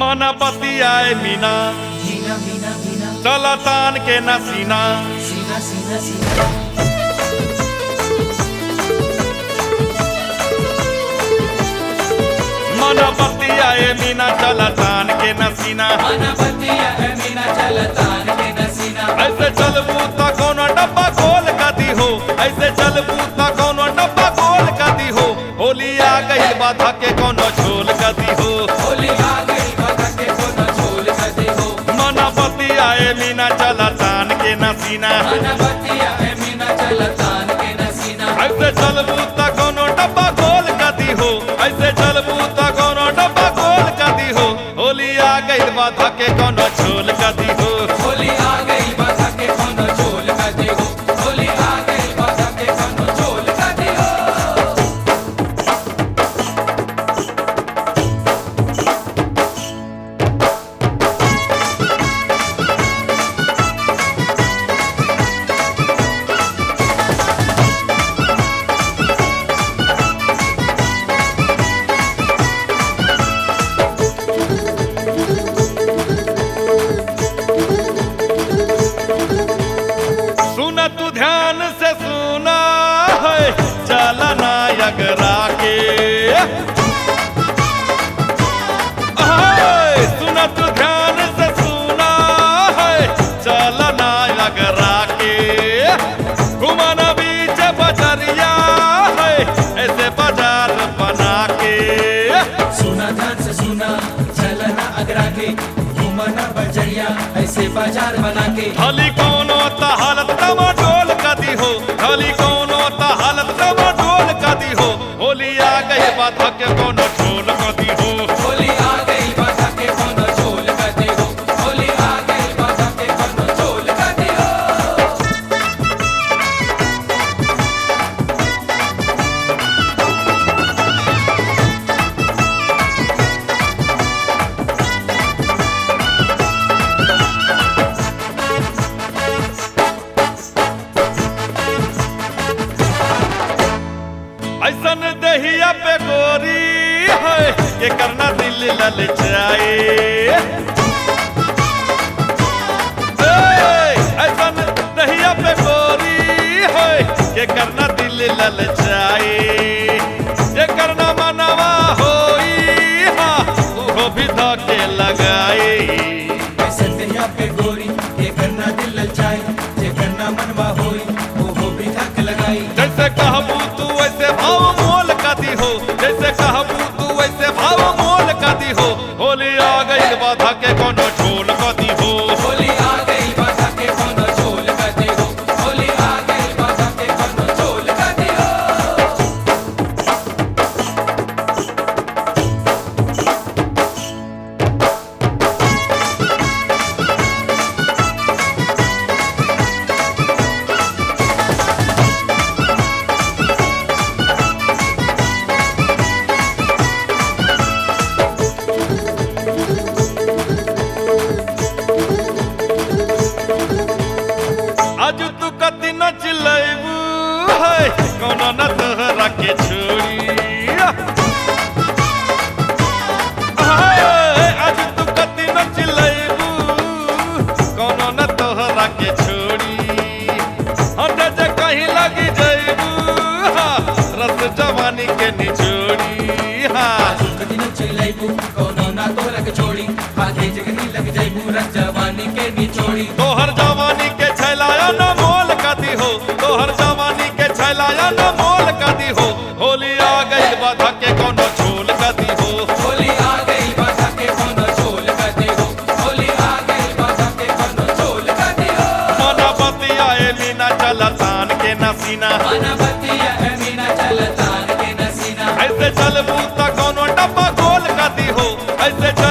मन बतियाए मीना मीना मीना मीना चल तान के न सीना सीना सीना सीना मन बतियाए मीना चल तान के न सीना अनपतिया है मीना चलतान के नसीना ऐसे चलबू त कोनो डब्बा खोल कदी हो ऐसे चलबू त कोनो डब्बा खोल कदी हो होली आ गई बाधा के कोनो झोल कदी हो होली आ गई बाधा के कोनो झोल कदे हो मन बतियाए मीना चल तान के न सीना अनपतिया है मीना चलतान के नसीना ऐसे चलबू त कोनो डब्बा खोल कदी हो ऐसे चलबू त कोनो डब्बा खोल कदी हो होली आ गई बाधा के कोनो झोल कदी हो होली आ गई बाधा के कोनो झोल कदे हो होली आ गई बाधा के कोनो झोल कदे हो सुन तू ध्यान से सुना है चलना यगरा के हाय, सुन तू ध्यान से सुना है चलना यगरा के घुमाना बीच बजरिया है ऐसे बाजार बना के सुना ध्यान से सुना चलना अगरा के घूमना बजरिया ऐसे बाजार बना के खाली कोनो त हालत टमाटोल कदी हो खाली कोनो त हालत टमाटोल कदी हो होली आ गई बात के कोनो ठोल कदी हो होली आ गई बाधा के कोनो झोल कदे हो होली आ गई बाधा के कोनो झोल कदे हो ऐसन दहिया पे गोरी है ये करना दिल ललचाए ए, ऐसन दहिया पे गोरी है ये करना दिल ललचाए ये करना मनवा होई हाँ उहो भी धके लगाए ऐसे दहिया पे गोरी ये करना दिल ललचाई ये करना मनवा होई वो भी धक लगाई जैसे कहबू तू वैसे भाव मोल कदी हो जैसे कहबू तू वैसे भाव मोल कदी हो होली आ गई बाधा के कोनो झोल कदी हो होली आ गई बाधा के कोनो झोल कदे हो होली आ गई बाधा के कोनो झोल कदे हो आज तू कति न चिल्लैबू है कोनो न तोहरा के छोड़ी हाय, आज तू कति न चिल्लैबू कोनो न तोहरा के छोड़ी हट जे कहीं लगी जैबू हाँ, रस जवानी के निचोड़ी हाँ आजू कदी न चिल्लाइबू कोनो ना तोरा के छोड़ी आधे जगनी लग जाइबू रज जवानी के निचोड़ी तोहर जवानी के छैलाया न मोल कदी हो तोहर जवानी के छैलाया न मोल कदी हो होली आ गई बाधा के कोनो झोल कदी हो होली आ गई बाधा के कोनो झोल कदे हो होली आ गई बाधा के कोनो झोल कदे हो मन बतियाए मीना चल तान के नसीना अनबतिया है मीना चलतान के नसीना ऐसे चलबू त कोनो डब्बा खोल कदी हो ऐसे चल